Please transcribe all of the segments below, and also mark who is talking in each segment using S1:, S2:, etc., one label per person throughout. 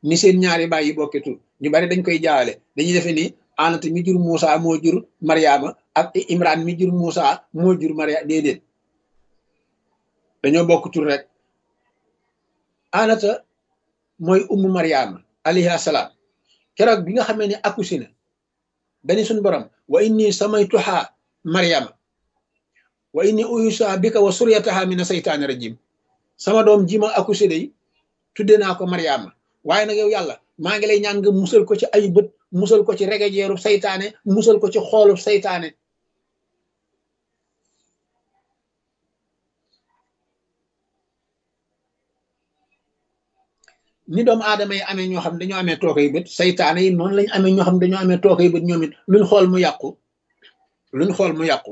S1: ni seen ñaari baay yi bokke tur ñu bari dañ koy jaawale dañuy defe ni anata mi jur Muusa moo jur Mariama ak Imran mi jur Muusa moo jur Mariama déedéet dañoo bokk tur rek anata mooy ummu Mariama alayhi salaam keroog bi nga xamee ne accouché na dani suñu borom wa inni samaytuha Mariama wa inni uyusa bika wa suryataha mina saytaani rajim sama doom ji ma accouché day tudde naa ko Mariama waaye nag yow yàlla maa ngi lay ñaan nga musal ko ci ay bët musal ko ci regejeeru saytaane musal ko ci xoolub saytaane ni doomu aadama yi amee ñoo xam dañoo amee tookay bët saytaane yi noonu lañ amee ñoo xam dañoo amee tookay bët ñoom it luñ xool mu yàqu luñ xool mu yàqu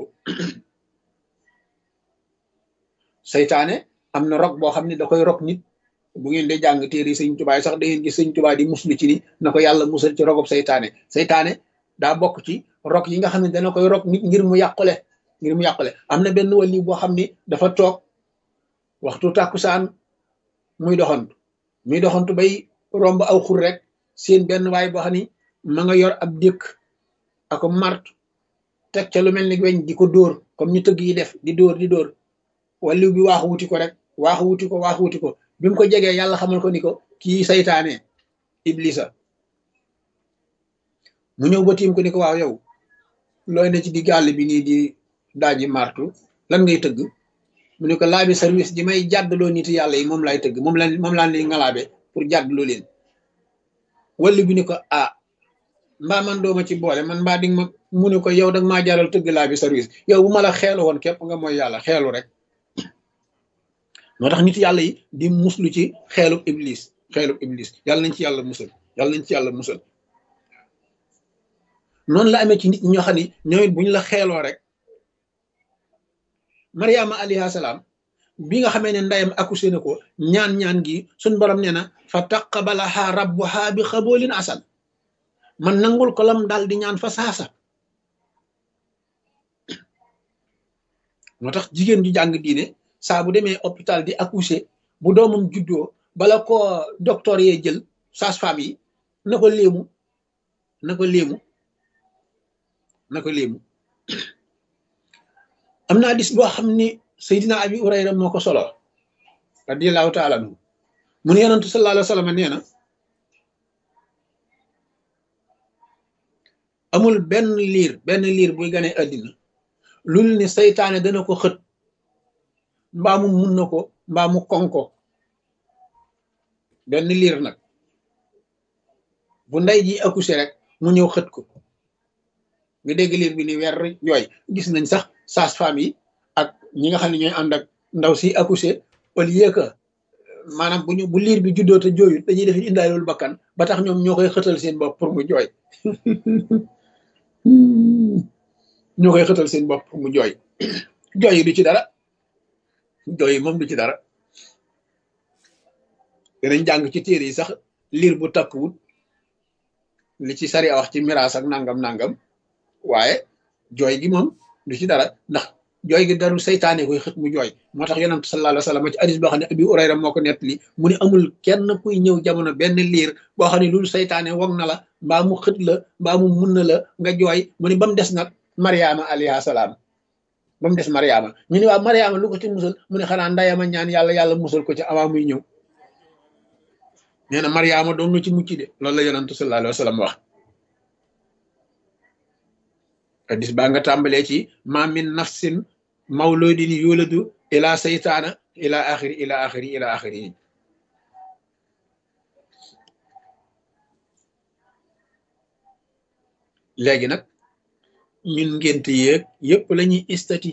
S1: saytaane am na rok boo xam ne da koy rok nit bu ngeen dee jàng téere yi sëñ tubaa sax da ngeen gis sëñ tubaa di muslu ci ni na ko yàlla musal ci rogob saytaane saytaane daa bokk ci rok yi nga xam ne dana koy rok nit ngir mu yàqule ngir mu yàqule am na benn wali boo xam ni dafa toog waxtu tàkkusaan muy doxantu muy doxantu bay romb aw xur rek seen benn waay boo xam ni ma nga yor ab dékk ako mart teg ca lu mel ni weñ di ko dóor comme ñu tëgg yi def di dóor di dóor waliw bi waaxu wuti ko rek waaxu wuti ko waaxu wuti ko bi mu ko jegee yàlla xamal ko ni ko kii saytaane iblisa mu ñëw ba tiim ko ni ko waaw yow looy ne ci di gàll bi nii di daaji martu lan ngay tëgg mu ne ko laabi service di may jàddaloo nit yàlla yi moom laay tëgg moom la moom laan li ngalaabe pour jàddaloo leen walli bi ni ko ah mbaa man dooma ci boole man mbaa di ma mu ne ko yow dag maa jaral tëgg laabi service yow bu ma la xeelu woon képp nga mooy yàlla xeelu rek moo tax nit yàlla yi di muslu ci xeelub iblis xeelub iblis yàlla nañ ci yàlla musal yàlla nañ ci yàlla musal noonu la amee ci nit ñoo xam ne ñoom it bu ñu la xeeloo rek mariama alayhi salaam bi nga xamee ne ndeyam accouché na ko ñaan-ñaan gi suñ borom nee na fa taqabalaha rabbuha bi xaboolin asan man nangul ko lam daal di ñaan fa saasa moo tax jigéen ju jàng diine saa bu demee hôpital di accoucher bu doomam juddoo bala ko docteur yee jël sage-femme yi na ko léemu na ko léemu na ko léemu am naa dis boo xam ni Seydina Abi Urayra moo ko solo radiyallahu taala anhu mu ne yonantu sallallahu alayhi wa sallam nee na amul benn liir benn liir buy gane àddina lul ni saytaane dana ko xët mbaa mu mun na ko mbaa mu kon ko benn liir nag bu ndey ji accouché rek mu ñëw xët ko nga dégg liir bi ni weer jooy gis nañ sax sage-femme yi ak ñi nga xam ne ñooy ànd ak ndaw si accouché au lieu que maanaam bu ñu bu liir bi juddoo te jooyut dañuy def indaalul bakkan ba tax ñoom ñoo koy xëtal seen bopp pour mu jooy ñoo koy xëtal seen bopp pour mu jooy jooy yi du ci dara jooy yi moom du ci dara danañ jàng ci téere yi sax liir bu takkuwut li ci sari a wax ci miraas ak nangam nangam waaye jooy gi moom du ci dara ndax jooy gi daru saytaane koy xët mu jooy moo tax yonent sallallahu alayhi wa sallam ci hadis boo xam ne abi urayra moo ko nettali mu ne amul kenn kuy ñëw jamono benn liir boo xam ne loolu saytaane wog na la mbaa mu xët la mbaa mu mun na la nga jooy mu ne ba mu des nag mariama alayha salaam ba mu des mariama ñu ne waaw mariama lu ko ci musal mu ne xanaa ndayama ñaan yàlla yàlla musal ko ci avant muy ñëw nee na mariama doon na ci mucc de loolu la yonent sallallahu alayhi wa sallam wax hadis baa nga tàmbalee ci ma min nafsin mawludin yuladu ila saytaana ila axiri ila axiri ila axiri léegi nag ñun ngénte yéeg yépp la ñuy estati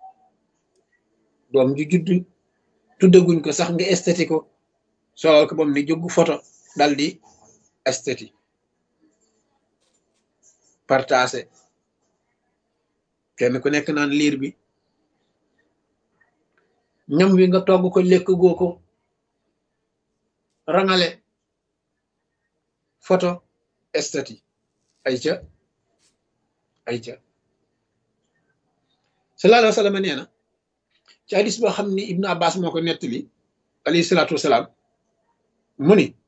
S1: doom ju judd tuddaguñ ko sax nga estati ko solal ko bam ni jóg photo dal di estati partagé kenn ku nekk naan liir bi ñam wi nga togg ko lekk goo ko rangale photo estati ay ca ay ca sallallahu alayhi wa sallam nee na ci hadis boo xam ni ibnu abbas moo ko nettali alayhi salaatu wasalaam mu ni